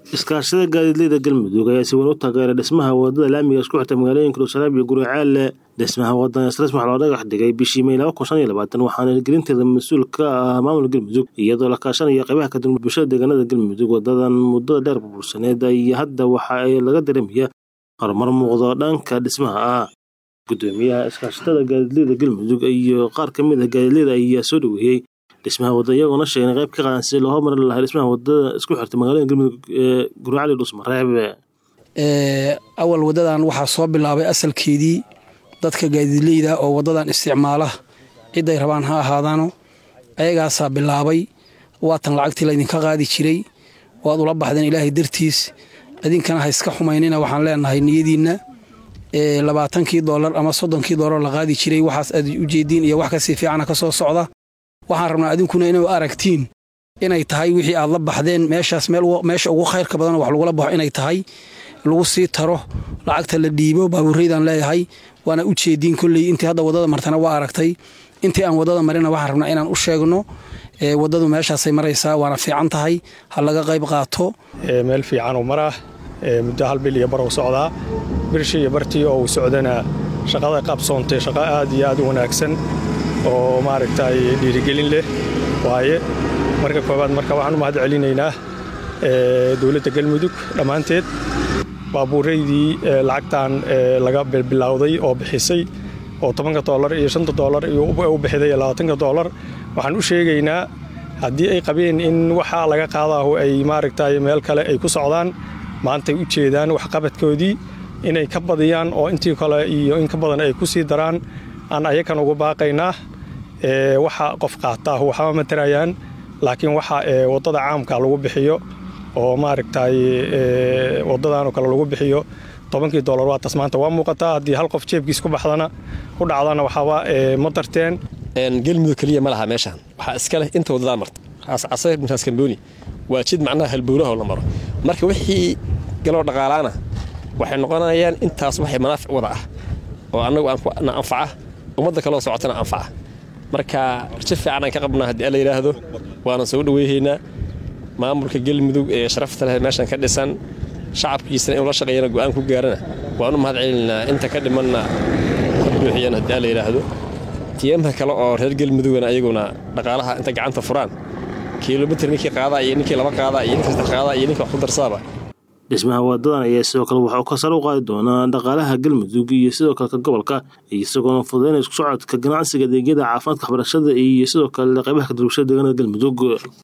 iskaashada gaadiidleyda galmudug ayaa si weyn u taageeray dhismaha wadada laamiga isku xirta magaalooyinka dhuusalaab iyo guricaalle dhismaha wadadan islas waxaa loo dhagax dhigay bishii may laba kun shan iyo labaatan waxaana hirgelinteeda mas-uul ka ah maamulka galmudug iyadoo la kaashanaya qaybaha kadib bulshada deegaanada galmudug wadadan muddada dheer burbursaneed iyo hadda waxa ay laga dareemaya horumar muuqdo dhanka dhismaha ah gudoomiyaha iskaashatada gaadiidleyda galmudug iyo qaar ka mid ah gaadiidleyda ayaa soo dhaweeyey dhismaha wadada iyagoona sheegna qayb ka qaadan si loo hormarin lahaa dhismaha wadada isku xirta magaalooyinka galmudug ee guricali dhusmareeb awal wadadan waxaa soo bilaabay asalkeedii dadka gaadiidleyda oo wadadan isticmaala ciday rabaan ha ahaadaano ayagaasaa bilaabay waatan lacagtii laydinka qaadi jiray waad ula baxdeen ilaahay dartiis idinkana ha iska xumaynina waxaan leenahay niyadiinna labaatankii doolar ama soddonkii doolar la qaadi jiray waxaas aad ujeediin iyo wax kasii fiicana ka soo socda waxaan rabnaa idinkuna inay aragtiin inay tahay wixii aad la baxdeen meeshaas meesha ugu khayrka badan wax lagula baxo inay tahay lagu sii taro lacagta la dhiibo baabuureydan leeyahay waana u jeediin kolley intii hadda wadada martana waa aragtay intii aan wadada marina waxaan rabnaa inaan u sheegno wadadu meeshaasay maraysaa waana fiican tahay ha laga qayb qaato meel fiicanuu maraa muddo hal bil iyo barow socdaa birshii iyo bartii oo uu socdana shaqada qabsoontay shaqo aad iyo aad u wanaagsan oo maaragtay dhiirigelin leh waaye marka koowaad marka waxaan u mahad celinaynaa dowladda galmudug dhammaanteed baabuuraydii lacagtan laga bilbilowday oo bixisay oo tobanka doolar iyo shanta doolar u bixiday labaatanka doolar waxaan u sheegaynaa haddii ay qabeen in waxa laga qaadaahu ay maaragtay meel kale ay ku socdaan maantay u jeedaan waxqabadkoodii inay ka badiyaan oo intii kale iyo in ka badan ay ku sii daraan aan ayakan uga baaqaynaa waxa qof qaataahu waxba matarayaan laakiin waxa waddada caamka lagu bixiyo oo maaragtay waddadanoo kale lagu bixiyo tobankii doolar waa taas maanta waa muuqataa haddii hal qof jeebkiis ku baxdana ku dhacdana waxaaba ma darteen galmudug keliya ma laha meeshaan waxaa iska leh inta waddadaa marta raas casayr bintaas kambooni waa jid macnaha halbowlaho la maro marka wixii galoo dhaqaalaana waxay noqonayaan intaas waxay manaafic wada ah oo annagu na anfaca ummadda kaloo socotana anfaca marka rajo fiican aan ka qabnaa haddii alla yidhaahdo waana soo dhaweyhaynaa maamulka galmudug ee sharafta leh meeshan ka dhisan shacabkiisana inuu la shaqeeyana go'aan ku gaarana waan u mahad celinaynaa inta ka dhimanna ka buuxiyaan haddii alla yidhaahdo tiyamha kale oo reer galmudugana ayaguna dhaqaalaha inta gacanta furaan kilomitr ninkii qaadaa iyo ninkii laba qaadaa iyo ninkii saddex qaadaa iyo ninkii wax ku darsaaba dhismaha wadadan ayaa sidoo kale waxauu ka sare u qaadi doonaa dhaqaalaha galmudug iyo sidoo kale ka gobolka isagoona fududaynaya isku socodka ganacsiga adeegyada caafimaadka waxbarashada iyo sidoo kale qaybaha kadulbashada deegaanada galmudug